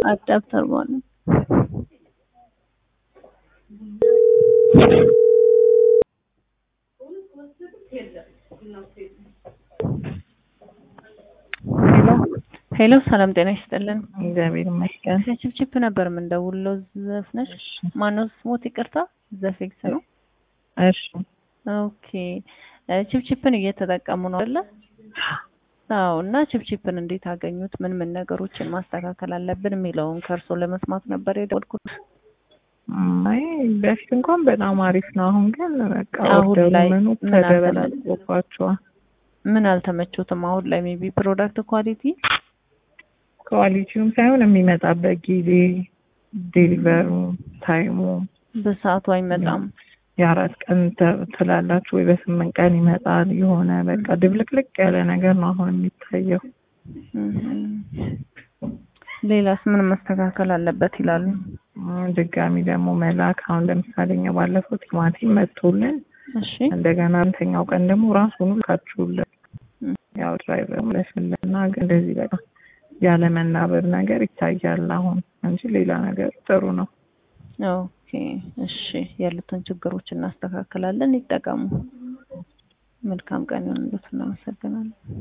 አዳፕተር በኋላ ሄሎ ሰላም ጤና ይስጥልን። እግዚአብሔር ይመስገን። ከችፕችፕ ነበር የምንደውለው። ዘፍነሽ ማነው ስሞት? ይቅርታ ዘፌክስ ነው። እሺ ኦኬ ችፕችፕን እየተጠቀሙ ነው አይደለ? አዎ። እና ችፕችፕን እንዴት አገኙት? ምን ምን ነገሮችን ማስተካከል አለብን የሚለውን ከእርሶ ለመስማት ነበር የደወልኩት። አይ በፊት እንኳን በጣም አሪፍ ነው። አሁን ግን በቃ አሁን ኦርደሩ ላይ ምኑ ምን ተደበላልቆባቸዋል። ምን አልተመቾትም? አሁን ላይ ሜቢ ፕሮዳክት ኳሊቲ ኳሊቲውም ሳይሆን የሚመጣበት ጊዜ ዴሊቨሩ ታይሙ በሰዓቱ አይመጣም። የአራት ቀን ተ- ትላላችሁ ወይ በስምንት ቀን ይመጣል። የሆነ በቃ ድብልቅልቅ ያለ ነገር ነው አሁን የሚታየው። እም። ሌላስ ምን መስተካከል አለበት ይላሉ? እም፣ ድጋሚ ደግሞ መላክ አሁን ለምሳሌ እኛ ባለፈው ቲማቲም መጥቶልን እሺ እንደገና አንተኛው ቀን ደግሞ ራሱኑ ልካችሁልን እም። ያው ድራይቨር መለስልና ግን እንደዚህ በቃ ያለ መናበብ ነገር ይታያል አሁን እንጂ ሌላ ነገር ጥሩ ነው። ኦኬ እሺ፣ ያሉትን ችግሮች እናስተካክላለን። ይጠቀሙ። መልካም ቀን ይሁንልዎት። እናመሰግናለን።